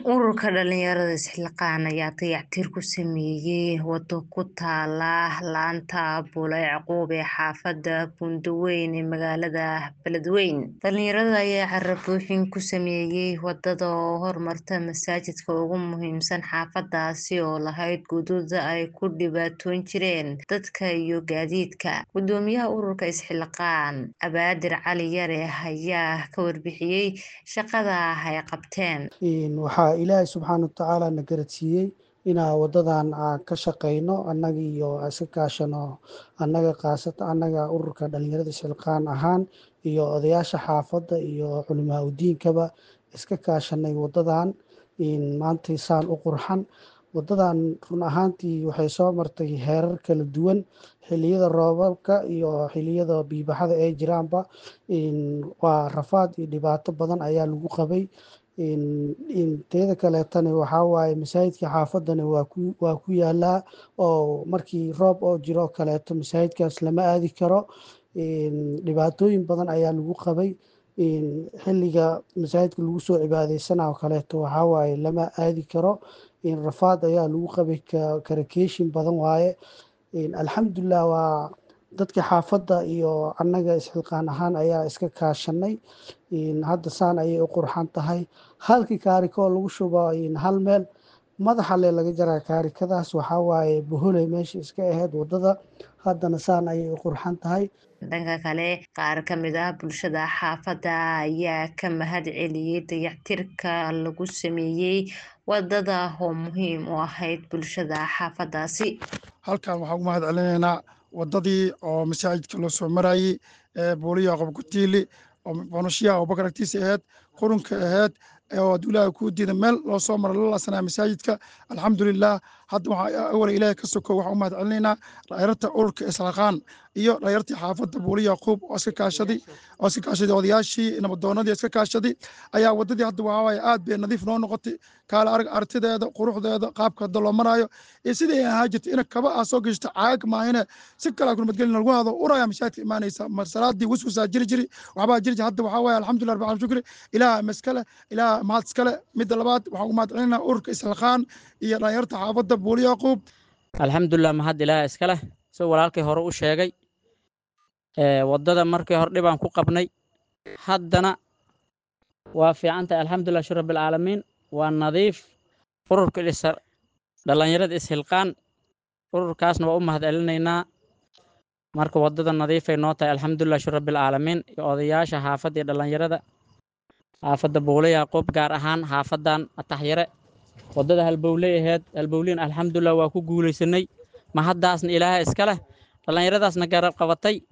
Ururka dhalinyarada Isxilqaan ayaa dayactir ku sameeyay wado ku taala laanta Bule Yacquub ee xaafada Buundaweyn ee magaalada Beledweyne. Dhalinyarada ayaa carro-buuxin ku sameeyay wadada oo hormarta masaajidka ugu muhiimsan xaafadaasi oo lahayd godad ay ku dhibaatoon jireen dadka iyo gaadiidka. Gudoomiyaha ururka Isxilqaan, Abaadir Cali Yare ayaa ka warbixiyay shaqada ay qabteen. waxaa ilaahay subxaana watacaala na garadsiiyey inaa wadadan aan ka shaqeyno annaga iyo iska kaashano annaga kaasata annaga ururka dhalinyarada isxilqaan ahaan iyo odayaasha xaafadda iyo culimaa udiinkaba iska kaashanay wadadan maanta saan u qurxan wadadan run ahaantii waxay soo martay heerar kala duwan xiliyada roobabka iyo xiliyada biibaxada ay jiraanba waa rafaad iyo dhibaato badan ayaa lagu qabay teeda kaleetana waxaa waaye masaajidka xaafadana waa ku yaalaa oo markii roob oo jiro kaleeto masaajidkaas lama aadi karo dhibaatooyin badan ayaa lagu qabay xiliga masaajidka lagu soo cibaadeysanaa oo kaleeto waxaa waaye lama aadi karo rafaad ayaa lagu qabay karakeeshin badan waaye alxamdulilah waa dadka xaafadda iyo annaga isxilqaan ahaan ayaa iska kaashanay hadda saan ayay u qurxan tahay halkii kaarikoo lagu shubo hal meel madaxa le laga jaraa kaarikadaas waxaa waaye boholey meesha iska ahayd wadada haddana saan ayay u qurxan tahay dhanka kale qaar ka mid ah bulshada xaafadda ayaa ka mahad celiyey dayactirka lagu sameeyey wadada oo muhiim u ahayd bulshada xaafadaasi halkan waxaan ugu mahad celinaynaa wadadii oo masaajidka loo soo marayey ee buuli yacquub kutiili oo bonushiyaha abubakar agtiisa ahayd qurunka ahayd oo hadduu ilaahay kuu diida meel loo soo maro la laasanaya masaajidka alxamdulilah hadda waxaa awala ilaahay ka soko waxaan u mahad celinaynaa dhalinyarta ururka islaqaan iyo dhalinyartii xaafadda buuli yacquub oo iska kaashaday oo iska kaashaday odayaashii nabadoonadii iska kaashaday ayaa wadadii hadda waxaa waaye aad bay nadiif noo noqotay kaala arag artideeda quruxdeeda qaabka hadda loo maraayo iyo sidii ay ahaa jirtay ina kaba aa soo geshto caag maahine si kalaa kulmadgelin lagu hado uraya masaajidka imaanaysa mar salaadii waswasaa jiri jiri waxbaa jiri jiri hadda waxaa waaye alxamdulilah rabbil caalamiin shukri ilaah maskale ilaah mahad iskale midda labaad waxaan ugu mahad celinaa ururka islaqaan iyo dhalinyarta xaafadda buuli yacquub alxamdulilah mahad ilaah iskale soo walaalkii hore u sheegay waddada markii hore dhibaan ku qabnay haddana waa fiican tahay alxamdulilah shir rabbil caalamiin waa nadiif ururka dhalinyarada ishilqaan ururkaasna waa u mahad celinaynaa marka waddada nadiifay noo tahay alxamdulilah shir rabbil caalamiin iyo odayaasha xaafadda iyo dhalinyarada xaafadda buule yacquub gaar ahaan xaafadan ataxyare waddada halbowley aheyd halbowliin alxamdulilah waa ku guulaysanay mahaddaasna ilaaha iska leh dhallinyaradaasna garab qabatay